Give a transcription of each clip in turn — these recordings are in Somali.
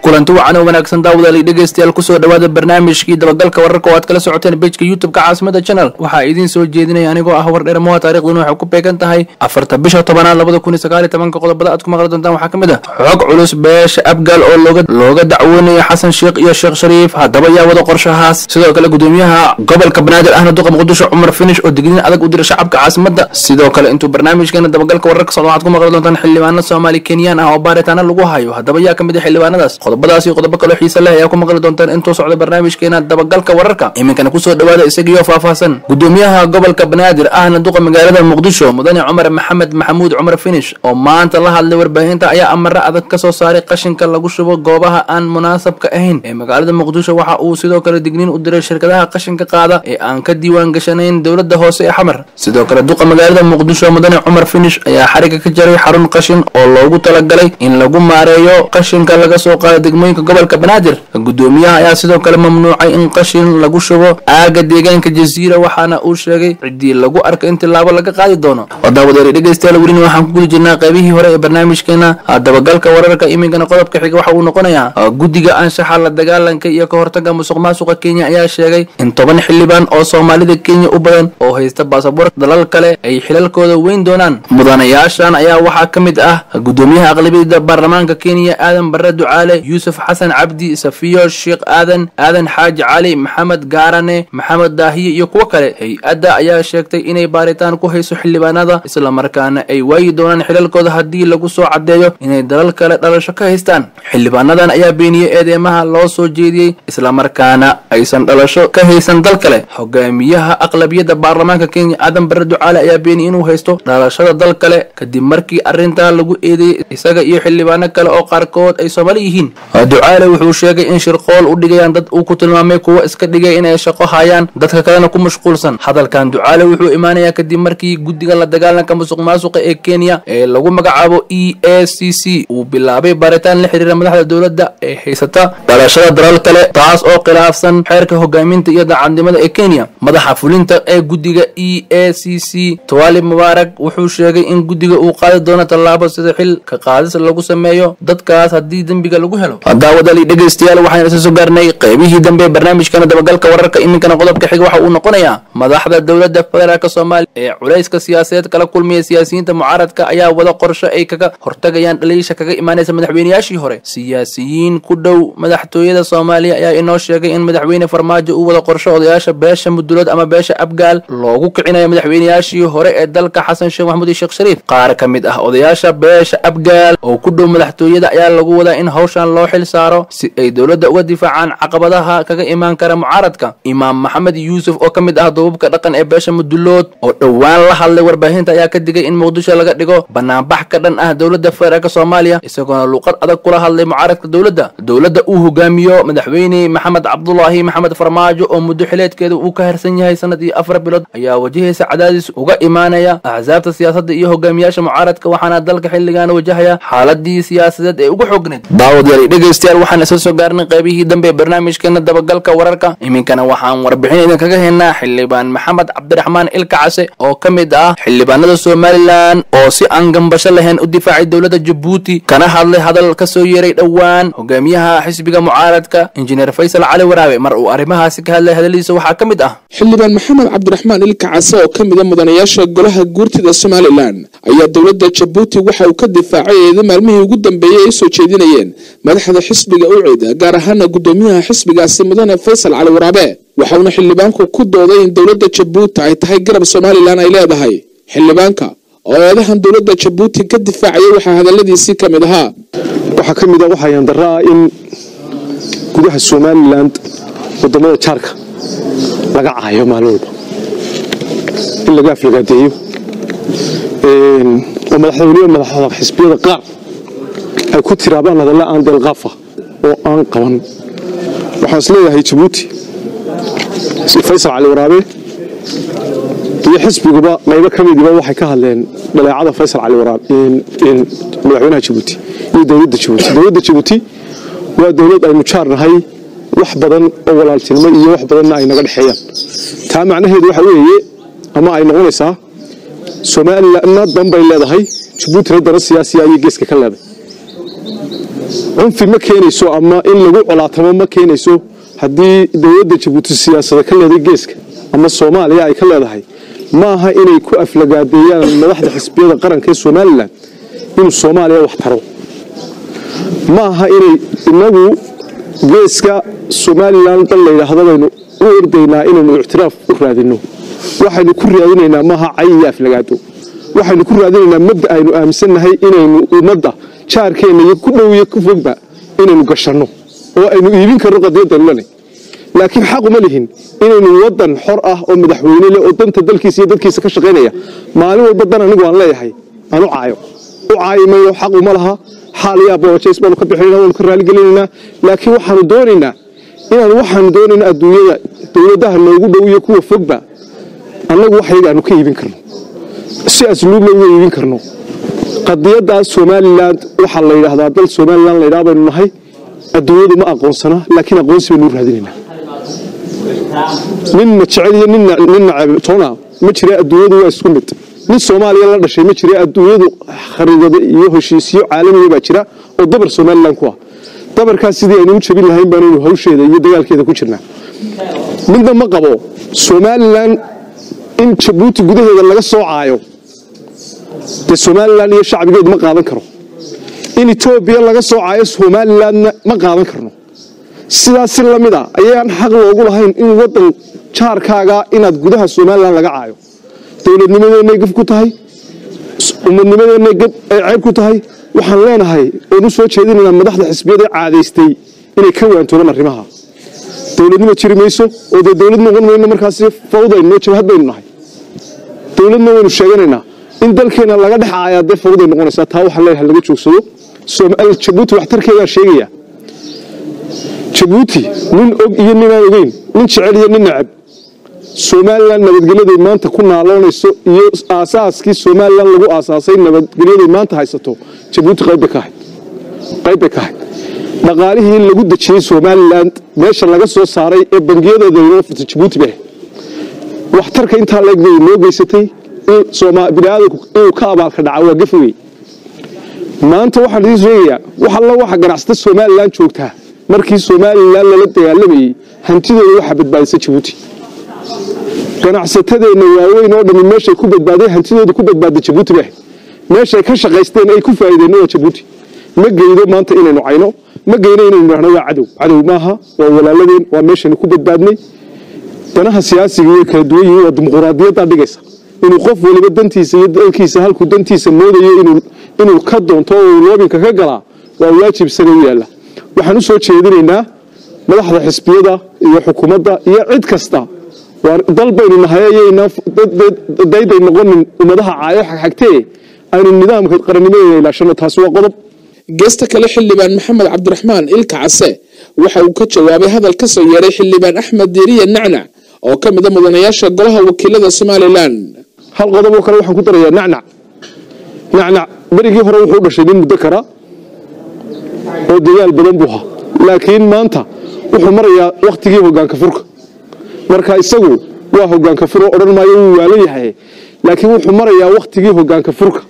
kulanti wacan oo wanaagsan daawadaali dhegeystayaal kusoo dhawaada barnaamijkii dabagalka wararka oo aad kala socoteen bejka youtube-ka caasimada channel waxaa idiin soo jeedinaya anigoo ah war dheermoha taariikhduna waxay ku beegan tahay afarta bisha tobanaad labada kun iyo sagaal iyo tobanka qodobada aad ku maqli doontaan waxaa ka mid ah xog culus beesha abgaal oo looga looga dacwoonaya xasan sheekh iyo sheekh shariif haddaba yaa wada qorshahaas sidoo kale gudoomiyaha gobolka banaadir ahna duqa muqdisho cumar finish oo digniin adag u dira shacabka caasimada sidoo kale intuu barnaamijkeena dabagalka wararka socdo waxaad ku maqli doontaan xildhibaano soomaali kenyaan ah oo baaritaano lagu hayo haddaba yaa ka mid ah xildhibaanadaas qodobadaas iyo qodobo kaloo xiise leh ayaa ku maqli doontaan intuu socdo barnaamijkeena dabagalka wararka iminkana kusoo dhawaada isagiyo faahfaahsan gudoomiyaha gobolka banaadir ahna duqa magaalada muqdisho mudane cumar maxamed maxamuud cumar finish oo maanta la hadlay warbaahinta ayaa amare adag ka soo saaray qashinka lagu shubo goobaha aan munaasabka ahayn ee magaalada muqdisho waxa uu sidoo kale digniin u diray shirkadaha qashinka qaada ee aan ka diiwaan gashanayn dowladda hoose ee xamar sidoo kale duqa magaalada muqdisho mudane cumar finish ayaa xariga ka jaray xarun qashin oo loogu talagalay in lagu maareeyo qashinka laga soo qaado degmooyinka gobolka banaadir gudoomiyaha ayaa sidoo kale mamnuucay in qashin lagu shubo aaga deegaanka jasiira waxaana uu sheegay ciddii lagu arka in tilaabo laga qaadi doono wadaawadeeri dhegeystayaal welina waxaan ku gudi jirnaa qaybihii hore ee barnaamijkeena dabagalka wararka iminkana qodobka xiga waxa uu noqonayaa guddiga anshaxa la dagaalanka iyo ka hortaga musuq maasuqa kenya ayaa sheegay in toban xildhibaan oo soomaalida kenya u badan oo haysta baasaboorka dalal kale ay xilalkooda weyn doonaan mudanayaashan ayaa waxaa ka mid ah gudoomiyaha aqlabiyada baarlamaanka kenya aadan bare ducaale yuusuf xasan cabdi safiyo sheekh aadan aadan xaaji cali maxamed gaarane maxamed daahiye iyo kuwo kale hay-adda ayaa sheegtay inay baaritaan ku hayso xildhibaanada islamarkaana ay waayi doonaan xilalkooda haddii lagu soo caddeeyo inay dalal kale dhalasho ka haystaan xildhibaanadan ayaa beeniyey eedeemaha loo soo jeediyey islamarkaana aysan dhalasho ka haysan dal kale hogaamiyaha aqlabiyadda baarlamaanka kenya aadan bare ducaale ayaa beeniyey inuu haysto dhalashada dal kale kadib markii arrintaa lagu eedeeyey isaga iyo xildhibaano kale oo qaarkood ay soomaali yihiin ducaale wuxuu sheegay in shirqool u dhigayaan dad uu ku tilmaamay kuwo iska dhigay inay shaqo hayaan dadka kalena ku mashquulsan hadalkan ducaale wuxuu imaanayaa kadib markii guddiga la dagaalanka musuq maasuqa ee kenya ee lagu magacaabo e a c c uu bilaabay baaritaan la xiriira madaxda dowladda ee haysata dhalashada dalal kale taas oo khilaafsan xeerka hogaaminta iyo daacadnimada ee kenya madaxa fulinta ee guddiga e a c c tawali mubaarak wuxuu sheegay in guddiga uu qaadi doono tallaabo sida xil ka qaadis lagu sameeyo dadkaas haddii dembiga lagu helo daawadali dhegeystayaal waxaan isa soo gaarnay qaybihii dambe barnaamijkana dabagalka wararka iminkana qodobka xiga waxa uu noqonayaa madaxda dowladda federaalk soomaaliya ee culayska siyaasadeed kala kulmaya siyaasiyiinta mucaaradka ayaa wada qorsho ay kaga hortagayaan dhaliisha kaga imaanaysa madaxweynayaashii hore siyaasiyiin ku dhow madaxtooyada soomaaliya ayaa inoo sheegay in madaxweyne farmaajo uu wada qorsho odayaasha beesha mudulood ama beesha abgaal loogu kicinayo madaxweynayaashii hore ee dalka xasan sheekh maxamuud iyo sheekh shariif qaar ka mid ah odayaasha beesha abgaal oo ku dhow madaxtooyada ayaa lagu wadaa in hawshan loo xil saaro si ay dowladda uga difaacaan caqabadaha kaga imaan kara mucaaradka imaam maxamed yuusuf oo ka mid ah duubabka dhaqan ee beesha mudulood oo dhowaan la hadlay warbaahinta ayaa ka digay in muqdisho laga dhigo banaanbax ka dhan ah dowladda federaalk soomaaliya isagoona luuqad adag kula hadlay mucaaradka dowladda dowladda uu hogaamiyo madaxweyne maxamed cabdulaahi maxamed farmaajo oo muddo xileedkeeda uu ka harsan yahay sanad iyo afar bilood ayaa wajahaysa cadaadis uga imaanaya axsaabta siyaasadda iyo hogaamiyaasha mucaaradka waxaana dalka xilligan wajahaya xaaladii siyaasadeed ee ugu xoogneed daawadayaal dhegeystayaal waxaan isla soo gaarnay qaybihii dambe ee barnaamijkeena dabagalka wararka iminkana waxaan warbixin idinkaga haynaa xildhibaan maxamed cabdiraxmaan ilka case oo ka mid ah xildhibaanada somalilan oo si aan gambasho lahayn u difaacay dowladda jabuuti kana hadlay hadal ka soo yeeray dhowaan hogaamiyaha xisbiga mucaaradka injineer faysal cali waraabe mar uu arrimahaasi ka hadlay hadaladiisa waxaa ka mid ah xildhibaan maxamed cabdiraxmaan ilka case oo ka mida mudanayaasha golaha guurtida somalilan ayaa dowladda jabuuti waxa uu ka difaacay eeda maalmihii ugu dambeeyey ay soo jeedinayeen madaxda xisbiga ucida gaar ahaana gudoomiyaha xisbigaasi mudane faysal cali waraabe waxauna xildhibaanku ku dooday in dowladda jabuuti ay tahay garab somalilan ay leedahay xildhibaanka oo eedahan dowladda jabuuti ka difaacaya waxaa hadaladiisii ka mid ahaa waxaa ka mid ah waxaa yandara ah in gudaha somalilan wadamada jaarka laga caayo maalin walba in laga aflagaadeeyo oo madaxweynihi madaxda xisbiyada qaar ay ku tiraabaan hadalla aan deelqaafa oo aan qaban waxaan is leeyahay jabuuti faysal cali waraabe iyo xisbiguba qaybo ka midiba waxay ka hadleen dhaleecada faysal cali waraabe madaxweynaha jabuuti iyo dowladda jabuuti dowladda jabuuti waa dowlad aynu jaar nahay wax badan oo walaaltinimo iyo wax badanna ay naga dhexeeyaan taa macnaheedu waxa weeye ama ay noqonaysaa somalilanna dan bay leedahay jabuutina dana siyaasiya ayay geeska ka leedahay cunfi ma keenayso ama in lagu colaatamo ma keenayso haddii dowladda jabuuti siyaasada ka leeday geeska ama soomaaliya ay ka leedahay ma aha inay ku aflagaadeeyaan madaxda xisbiyada qaranka ee somalilan inuu soomaaliya wax taro ma aha inay inagu geeska somalilan dal layidhaahdo baynu u ordaynaa inaynu ictiraaf u raadinno waxaynu ku raadinaynaa maaha cay iyo aflagaado waxaynu ku raadinaynaa mabda aynu aaminsannahay inaynu ummadda jaarkeenna iyo ku dhow iyo ku fogba inaynu gashanno oo aynu iibin karno qadiyadaynu lena laakiin xaquma lihin inaynu wadan xor ah oo madaxweyne leh oo danta dalkiisa iyo dadkiisa ka shaqaynaya maalin walba dan anigu aan leeyahay aan u caayo u caayi mayno xaq uma laha xaal iyo aboojays baanu ka bixinayna waanu ka raaligelinaynaa laakiin waxaanu doonaynaa inaan waxaanu doonaynaa adduunyada dowladaha noogu dhow iyo kuwa fogba annagu waxyaga aanu ka iibin karno si asluubna uga iibin karno qadiyaddaas somalilan waxaa la yidhaahdaa dal somalilan laydhaa baynu nahay adduunyadu ma aqoonsana laakiin aqoonsi baynu u raadinaynaa ninna jecel iyo ninna nacab toona ma jira adduunyadu waa isku mid nin soomaaliya la dhashay ma jira adduunyadu khariidado iyo heshiisyo caalamiya baa jira oo dabar somalilan ku ah dabarkaas sidii aynu u jabin lahayn baanaynu hawsheeda iyo dagaalkeeda ku jirnaa midna ma qabo somalilan in jabuuti gudaheeda laga soo caayo dee somalilan iyo shacbigeedu ma qaadan karo in etoobiya laga soo caayo somalilanna ma qaadan karno sidaas si lamid a ayaan xaq loogu lahayn in wadan jaarkaaga inaad gudaha somalilan laga caayo dowladnimadeenay gaf ku tahay umadnimadeenay gab ay ceyb ku tahay waxaan leenahay oon u soo jeedinaynaa madaxda xisbiyada caadaystay inay ka waantoodaan arrimaha dowladnimo jiri mayso oo dee dowlad noqon mayno markaasi fawdayno jabhad baynu nahay dowladna waynu sheeganaynaa in dalkeena laga dhex caayaa dee fawday noqonaysaa taa waxaan leeyahay laga joogsado jabuuti waxtarkeedaa sheegaya jabuuti nin og iyo ninaan ogeyn nin jecel iyo nin nacab somalilan nabadgelyaday maanta ku naaloonayso iyo aasaaskii somalilan lagu aasaasay nabadgelyaday maanta haysato jabuuti qayb bay ka ahayd qayb bay ka ahayd dhaqaalihii lagu dejiyey somalilan meesha laga soo saaray ee bangiyadeeda inoo furtay jabuuti bay ahayd waxtarka intaa leeg bay noo geysatay biniaadanku inuu ka abaalka dhaca waa gafogey maanta waxaan idiin sheegayaa wax alla waxa ganacsata somalilan joogtaa markii somalilan lala dagaalamayey hantidooda waxaa badbaadisa jabuuti ganacsatadeenna waaweyn oo dhammi meeshay ku badbaaday hantidooda ku badbaada jabuuti bay ahayd meeshay ka shaqaysteen ay ku faa'iideenna waa jabuuti ma geydo maanta inaynu cayno ma geyno inaynu idhahno waa cadow cadow maaha waa walaaladeen waa meeshaynu ku badbaadnay danaha siyaasiga way kala duwan yihiin waa dimuquraadiyaddaa dhigaysa inuu qof waliba dantiisa iyo dalkiisa halkuu dantiisa moodayo inuu ka doonto oo uu loobinka ka galaa waa waajib isaga u yaalla waxaan u soo jeedinaynaa madaxda xisbiyada iyo xukuumadda iyo cid kasta dal baynu nahay dayday noqonin ummadaha caayo xagxagtee aynu nidaamka qarannimadeena ilaashano taasi waa qodob geesta kale xildhibaan maxamed cabdiraxmaan ilka case waxa uu ka jawaabay hadal ka soo yeeray xildhibaan axmed diiriye nacnac oo ka mid a mudanayaasha golaha wakiilada somalilan hal qodob oo kale waxaan ku darayaa nacnac nacnac berigii hore wuxuu dhashay nin muddo kara oo dadaal badan buu ahaa laakiin maanta wuxuu marayaa wakhtigii hogaanka furka marka isagu waa hogaanka fur oo odhan maayo wuu waalan yahay laakiin wuxuu marayaa wakhtigii hogaanka furka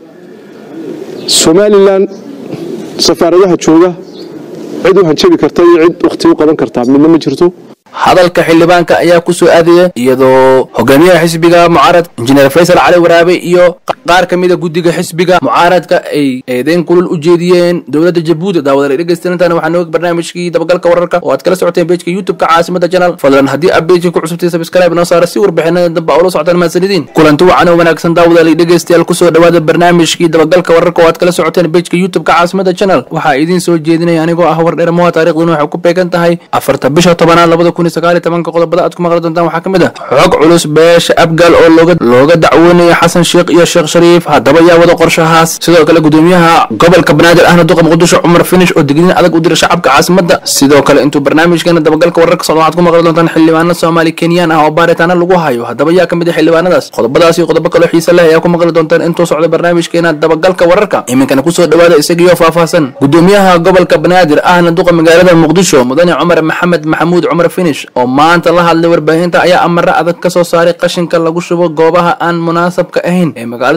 somalilan safaaradaha jooga cid u hanjabi karta iyo cid wakhti u qaban kartaa midna ma jirto hadalka xildhibaanka ayaa ku soo aadaya iyadoo hogaamiyaha xisbiga mucaarad injineer faysal cali waraabe iyo qaar ka mida guddiga xisbiga mucaaradka ay eedeyn kulul u jeediyeen dowladda jabuuti daawadal dhegeystanantan waxaa nooga barnaamijkii dabagalka wararka oo aad kala socoteen bejka youtube-ka caasimada janal fadlan haddii aad bejka ku cusubtay sabscribe noo saara si warbixinada dambe ula socotaan mahadsanidin kulanti wacan oo wanaagsan daawadal dhegeystayaal kusoo dhawaada barnaamijkii dabagalka wararka oo aad kala socoteen bejka youtube-ka caasimada janal waxaa idiin soo jeedinaya anigoo ah war dheer moha taariikhduna waxay ku beegan tahay afarta bisha tobanaad labada kun iyo sagaal iyo tobanka qodobada aad ku maqli doontaan waxaa ka mid ah xog culus beesha abgaal oo looga looga dacwoonaya xasan sheekh iyo sheekh shariif haddaba yaa wada qorshahaas sidoo kale gudoomiyaha gobolka banaadir ahna duqa muqdisho cumar finish oo digniin adag u dira shacabka caasimada sidoo kale intuu barnaamijkeena dabagalka wararka socdo waxaad ku maqli doontaan xildhibaano soomaali kenyaan ah oo baaritaana lagu hayo haddaba yaa ka mid ah xildhibaanadaas qodobadaas iyo qodobo kaloo xiise leh ayaa ku maqli doontaan intuu socdo barnaamijkeena dabagalka wararka iminkana kusoo dhawaada isagiyo faahfaahsan gudoomiyaha gobolka banaadir ahna duqa magaalada muqdisho mudane cumar maxamed maxamuud cumar finish oo maanta la hadlay warbaahinta ayaa amare adag ka soo saaray qashinka lagu shubo goobaha aan munaasabka ahayn ee magaalada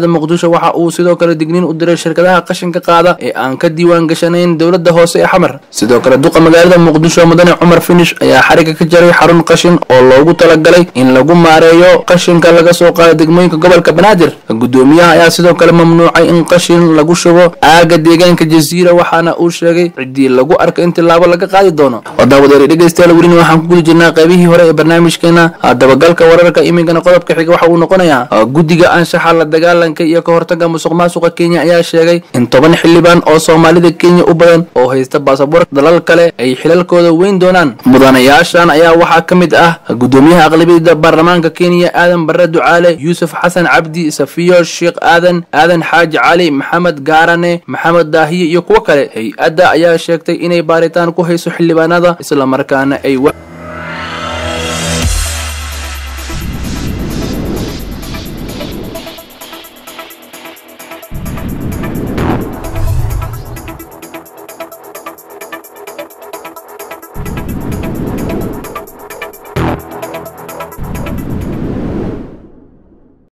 magaalada muqdisho waxa uu sidoo kale digniin u diray shirkadaha qashinka qaada ee aan ka diiwaan gashanayn dowladda hoose ee xamar sidoo kale duqa magaalada muqdisho mudane cumar finish ayaa xariga ka jaray xarun qashin oo loogu talagalay in lagu maareeyo qashinka laga soo qaado degmooyinka gobolka banaadir gudoomiyaha ayaa sidoo kale mamnuucay in qashin lagu shubo aaga deegaanka jasiira waxaana uu sheegay ciddii lagu arka in tilaabo laga qaadi doono wadaawadeeri dhegeystayaal welina waxaan ku gudi jirnaa qaybihii hore ee barnaamijkeena dabagalka wararka iminkana qodobka xiga waxa uu noqonayaa guddiga anshaxa la dagaalanka iyo ka hortaga musuq maasuqa kenya ayaa sheegay in toban xildhibaan oo soomaalida kenya u badan oo haysta baasaboorka dalal kale ay xilalkooda weyn doonaan mudanayaashan ayaa waxaa ka mid ah gudoomiyaha aqlabiyada baarlamaanka kenya aadan bare ducaale yuusuf xasan cabdi safiyo sheekh aadan aadan xaaji cali maxamed gaarane maxamed daahiye iyo kuwo kale hay-adda ayaa sheegtay inay baaritaan ku hayso xildhibaanada islamarkaana ay